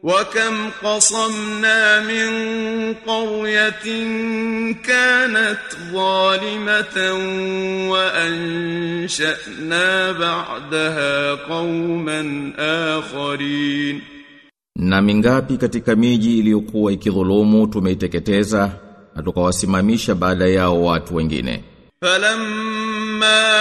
وكم قصمنا من قرية كانت ظالمة وأنشأنا بعدها قوما آخرين Na mingapi katika miji iliyokuwa ikidhulumu tumeiteketeza na tukawasimamisha baada yao watu wengine. فلما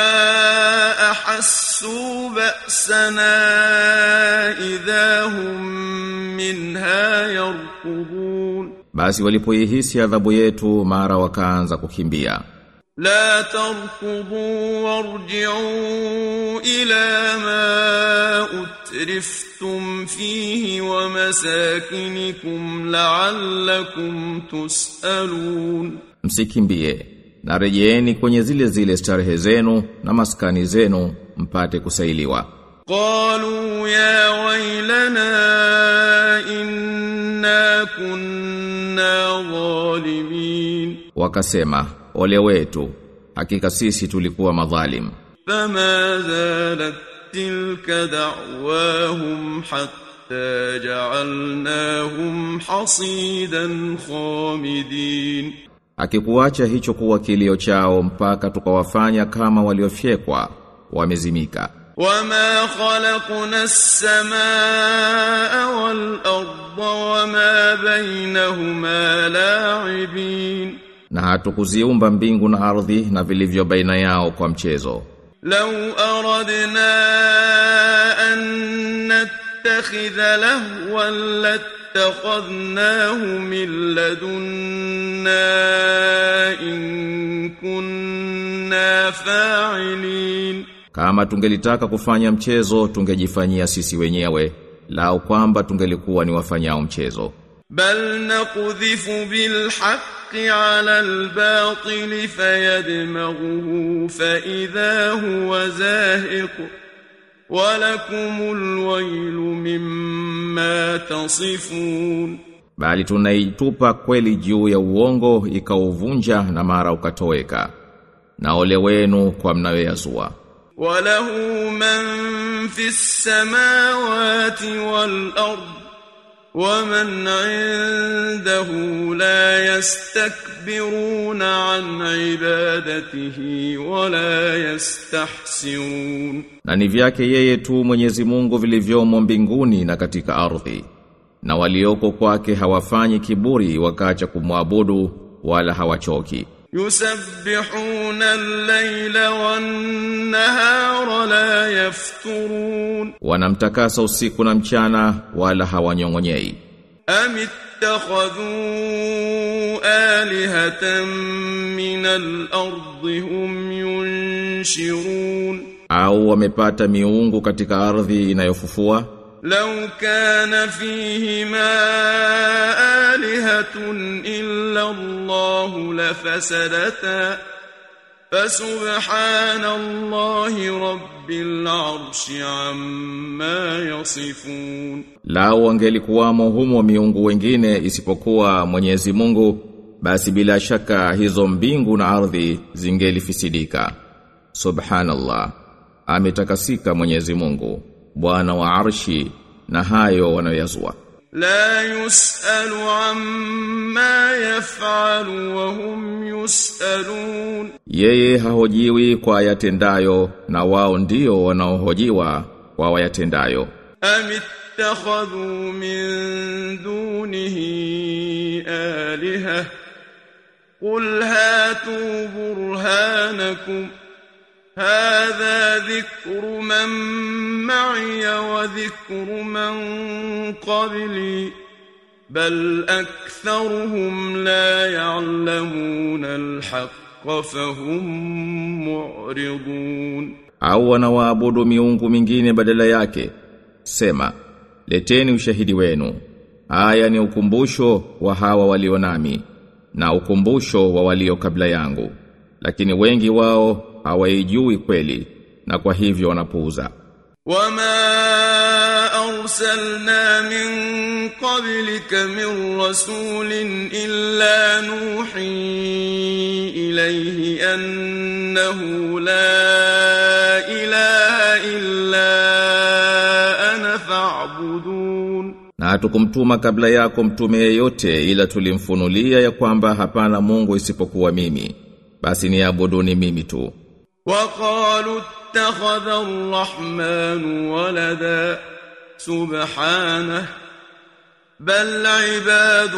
أحسوا بأسنا إذا هم منها يركضون Basi walipoihisi adhabu yetu mara wakaanza kukimbia. لا تركضوا وارجعوا إلى ما أترفتم فيه ومساكنكم لعلكم تسألون Msikimbie na rejeeni kwenye zile zile starehe zenu na maskani zenu mpate kusailiwa. قالوا يا ويلنا إنا كنا ظالمين Wakasema, ole wetu, hakika sisi tulikuwa madhalim. فما زالت تلك دعواهم حتى جعلناهم حصيدا خامدين Akikuacha hicho kuwa kilio chao mpaka tukawafanya kama waliofyekwa, wamezimika. وما خلقنا السماء والأرض وما بينهما لاعبين Na hatukuziumba mbingu na ardhi na vilivyo baina yao kwa mchezo. لو أردنا أن نتخذ لهوا لاتخذناه من لدنا إن كنا فاعلين Kama tungelitaka kufanya mchezo tungejifanyia sisi wenyewe, lao kwamba tungelikuwa ni wafanyao mchezo. بل نقذف بالحق على الباطل فيدمغه فإذا هو زاهق ولكم الويل مما تصفون Bali tunaitupa kweli juu ya uongo ikauvunja na mara ukatoweka. Na ole wenu kwa mnayoyazua. وله من في السماوات والأرض ومن عنده لا يستكبرون عن عبادته ولا يستحسرون Na ni vyake yeye tu Mwenyezi Mungu vilivyomo mbinguni na katika ardhi. Na walioko kwake hawafanyi kiburi wakacha kumwabudu wala hawachoki. يسبحون الليل والنهار لا يفترون Wanamtakasa usiku na mchana wala hawanyongonyei. أم اتخذوا آلهة من الأرض هم ينشرون Au wamepata miungu katika ardhi inayofufua? لو كان فيهما آلهة إلا الله لفسدتا فسبحان الله رب العرش عما يصفون Lao wangelikuwamo humo miungu wengine isipokuwa Mwenyezi Mungu, basi bila shaka hizo mbingu na ardhi zingelifisidika. Subhanallah. Ametakasika Mwenyezi Mungu, Bwana wa Arshi na hayo wanayoyazua. لا يسأل عما يفعل وهم يسألون Yeye hahojiwi kwa yatendayo na wao ndio wanaohojiwa kwa wayatendayo. أم اتخذوا من دونه آلهة قل هاتوا برهانكم هذا ذكر من معي وذكر من قبلي بل أكثرهم لا يعلمون الحق فهم معرضون au wanawaabudu miungu mingine badala yake sema leteni ushahidi wenu haya ni ukumbusho wa hawa walio nami na ukumbusho wa walio kabla yangu lakini wengi wao hawaijui kweli na kwa hivyo wanapuuza وما أرسلنا من قبلك من رسول إلا نوحي إليه أنه لا إله إلا أنا فاعبدون na hatukumtuma kabla yako mtume yeyote ila tulimfunulia ya kwamba hapana Mungu isipokuwa mimi basi niabuduni mimi tu وقالوا اتخذ الرحمن ولدا سبحانه بل عباد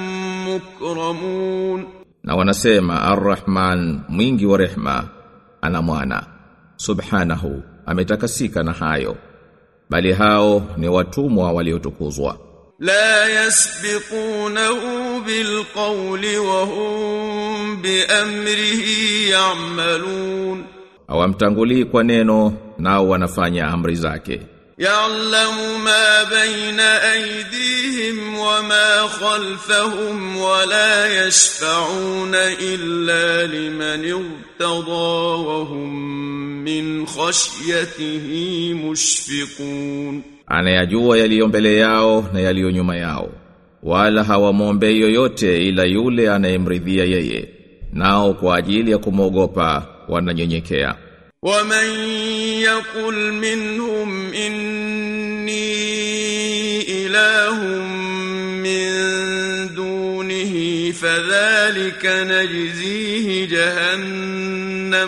مكرمون na wanasema Ar-Rahman mwingi wa rehma ana mwana subhanahu ametakasika na hayo bali hao ni watumwa waliotukuzwa لا يسبقونه بالقول وهم بأمره يعملون hawamtangulii kwa neno nao wanafanya amri zake يعلم ما بين أيديهم وما خلفهم ولا يشفعون إلا لمن ارتضى وهم من خشيته مشفقون anayajua yaliyo mbele yao na yaliyo nyuma yao wala hawamwombei yoyote ila yule anayemridhia yeye nao kwa ajili ya kumwogopa wananyenyekea ومن يقل منهم إني إله من دونه فذلك نجزيه جهنم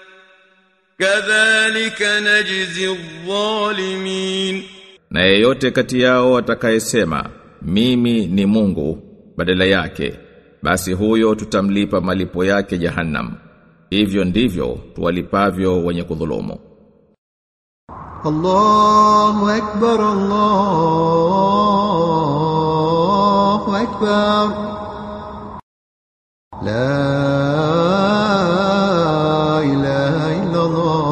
كذلك نجزي الظالمين na yeyote kati yao atakayesema mimi ni Mungu badala yake basi huyo tutamlipa malipo yake jahannam hivyo ndivyo tuwalipavyo wenye kudhulumu الله أكبر الله أكبر لا إله إلا الله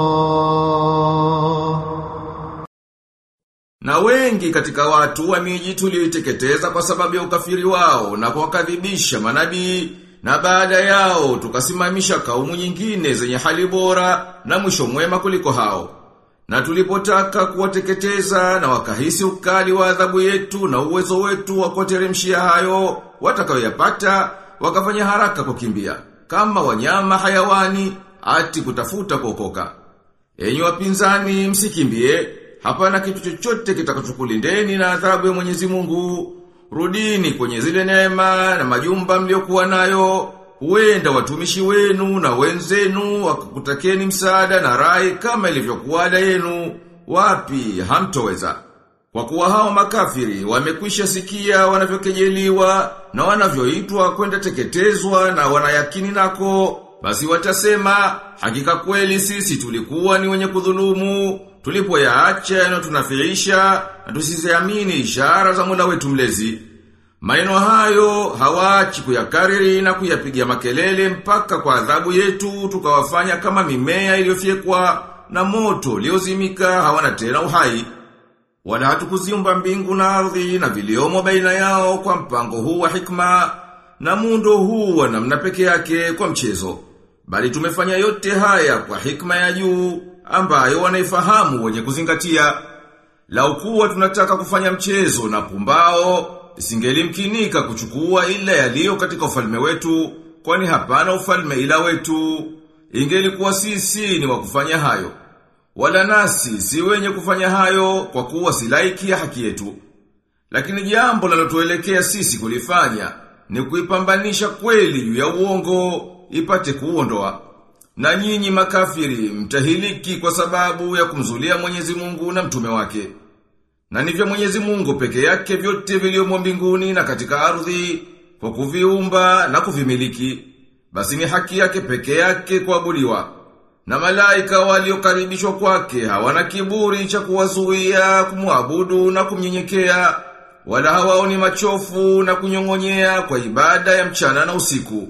Na wengi katika watu wa miji tulioiteketeza kwa sababu ya ukafiri wao na kuwakadhibisha manabii na baada yao tukasimamisha kaumu nyingine zenye hali bora na mwisho mwema kuliko hao. Na tulipotaka kuwateketeza na wakahisi ukali wa adhabu yetu na uwezo wetu wa kuwateremshia hayo watakayoyapata wakafanya haraka kukimbia kama wanyama hayawani ati kutafuta kuokoka. Enyi wapinzani msikimbie, hapana kitu chochote kitakachokulindeni na adhabu ya Mwenyezi Mungu. Rudini kwenye zile neema na majumba mliokuwa nayo. Huenda watumishi wenu na wenzenu wakakutakeni msaada na rai kama ilivyokuwa ada yenu. Wapi hamtoweza. Kwa kuwa hao makafiri wamekwisha sikia wanavyokejeliwa na wanavyoitwa kwenda teketezwa na wanayakini nako, basi watasema hakika kweli sisi tulikuwa ni wenye kudhulumu, tulipoyaacha yanayotunafiisha na tusiziamini ishara za Mola wetu mlezi. Maneno hayo hawaachi kuyakariri na kuyapigia makelele mpaka kwa adhabu yetu tukawafanya kama mimea iliyofyekwa na moto uliozimika hawana tena uhai. Wala hatukuziumba mbingu na ardhi na viliomo baina yao kwa mpango huu wa hikma na muundo huu wa namna peke yake kwa mchezo. Bali tumefanya yote haya kwa hikma ya juu ambayo wanaifahamu wenye kuzingatia. Lau kuwa tunataka kufanya mchezo na pumbao, isingelimkinika kuchukua ila yaliyo katika ufalme wetu, kwani hapana ufalme ila wetu. Ingelikuwa sisi ni wa kufanya hayo. Wala nasi si wenye kufanya hayo kwa kuwa si laiki ya haki yetu. Lakini jambo linalotuelekea sisi kulifanya ni kuipambanisha kweli juu ya uongo ipate kuondoa. Na nyinyi makafiri mtahiliki kwa sababu ya kumzulia Mwenyezi Mungu na mtume wake. Na ni vya Mwenyezi Mungu peke yake vyote vilivyomo mbinguni na katika ardhi kwa kuviumba na kuvimiliki. Basi ni haki yake peke yake kuabudiwa. Na malaika waliokaribishwa kwake hawana kiburi cha kuwazuia kumwabudu na kumnyenyekea wala hawaoni machofu na kunyong'onyea kwa ibada ya mchana na usiku.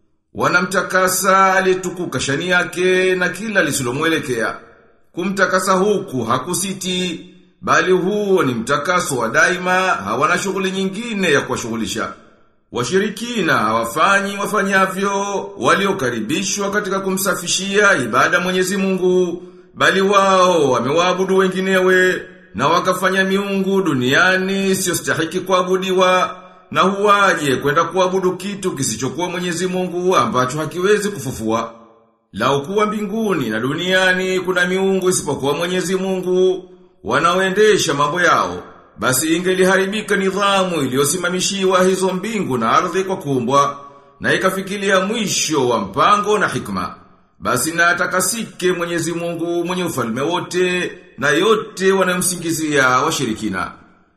Wanamtakasa aliyetukuka shani yake na kila lisilomwelekea. Kumtakasa huku hakusiti, bali huo ni mtakaso wa daima, hawana shughuli nyingine ya kuwashughulisha. Washirikina hawafanyi wafanyavyo waliokaribishwa katika kumsafishia ibada Mwenyezi Mungu, bali wao wamewaabudu wenginewe na wakafanya miungu duniani isiyostahiki kuabudiwa na huwaje kwenda kuabudu kitu kisichokuwa Mwenyezi Mungu ambacho hakiwezi kufufua. Lau kuwa mbinguni na duniani kuna miungu isipokuwa Mwenyezi Mungu wanaoendesha mambo yao, basi ingeliharibika nidhamu iliyosimamishiwa hizo mbingu na ardhi kwa kuumbwa na ikafikilia mwisho wa mpango na hikma. Basi na atakasike Mwenyezi Mungu mwenye ufalme wote na yote wanamsingizia washirikina.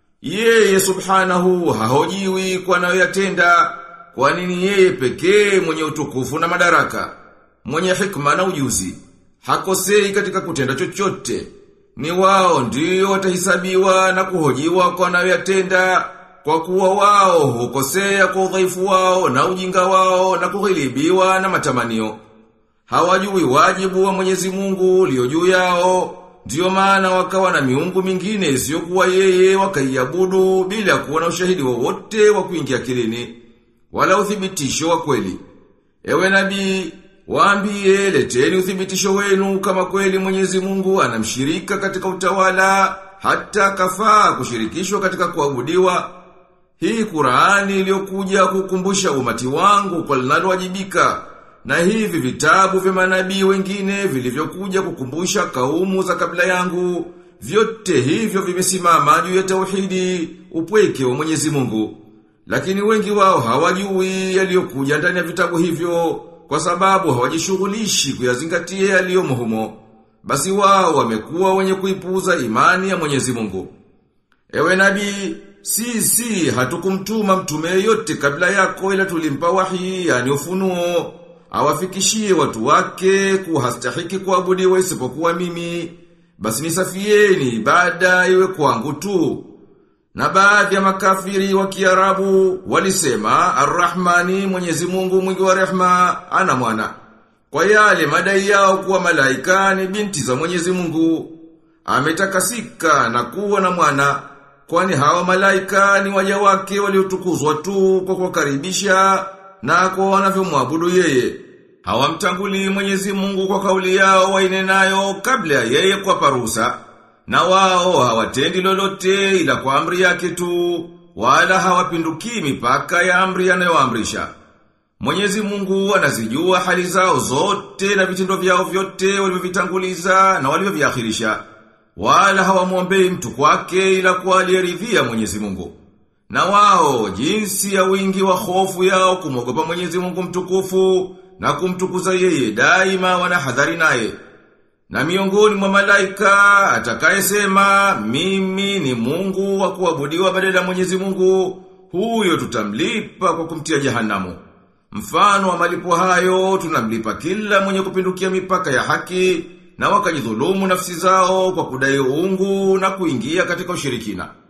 Yeye subhanahu hahojiwi kwa anayoyatenda, kwa nini yeye pekee mwenye utukufu na madaraka, mwenye hikma na ujuzi, hakosei katika kutenda chochote. Ni wao ndio watahisabiwa na kuhojiwa kwa anayoyatenda, kwa kuwa wao hukosea kwa udhaifu wao na ujinga wao na kughilibiwa na matamanio. Hawajui wajibu wa Mwenyezi Mungu ulio juu yao, Ndiyo maana wakawa na miungu mingine isiyokuwa yeye wakaiabudu bila kuwa na ushahidi wowote wa kuingia kilini wala uthibitisho wa kweli. Ewe nabii, waambie leteni uthibitisho wenu kama kweli Mwenyezi Mungu anamshirika katika utawala hata kafaa kushirikishwa katika kuabudiwa. Hii Qur'ani iliyokuja kukumbusha umati wangu kwa linalowajibika na hivi vitabu vya manabii wengine vilivyokuja kukumbusha kaumu za kabla yangu, vyote hivyo vimesimama juu ya tauhidi, upweke wa Mwenyezi Mungu. Lakini wengi wao hawajui yaliyokuja ndani ya vitabu hivyo, kwa sababu hawajishughulishi kuyazingatia yaliyomo humo. Basi wao wamekuwa wenye kuipuuza imani ya Mwenyezi Mungu. Ewe nabii, sisi hatukumtuma mtume yeyote kabla yako ila tulimpa wahi, yani ufunuo awafikishie watu wake kuhastahiki kuabudiwa isipokuwa mimi basi nisafieni ibada iwe kwangu tu na baadhi ya makafiri wa Kiarabu walisema Ar-Rahmani Mwenyezi Mungu mwingi wa rehma ana mwana kwa yale madai yao kuwa malaika ni binti za Mwenyezi Mungu ametakasika na kuwa na mwana kwani hawa malaika ni waja wake waliotukuzwa tu kwa kuwakaribisha na kwa wanavyomwabudu yeye. Hawamtanguli Mwenyezi Mungu kwa kauli yao wainenayo kabla ya yeye kwa ruhusa. Na wao hawatendi lolote ila kwa amri yake tu, wala hawapinduki mipaka ya amri anayoamrisha. Mwenyezi Mungu anazijua hali zao zote na vitendo vyao vyote walivyovitanguliza na walivyoviakhirisha. Wala hawamwombei mtu kwake ila kwa aliyeridhia Mwenyezi Mungu. Na wao jinsi ya wingi wa hofu yao kumwogopa Mwenyezi Mungu mtukufu na kumtukuza yeye daima wanahadhari naye. Na miongoni mwa malaika atakayesema mimi ni Mungu wa kuabudiwa badala ya Mwenyezi Mungu, huyo tutamlipa kwa kumtia jehanamu. Mfano wa malipo hayo tunamlipa kila mwenye kupindukia mipaka ya haki na wakajidhulumu nafsi zao kwa kudai uungu na kuingia katika ushirikina.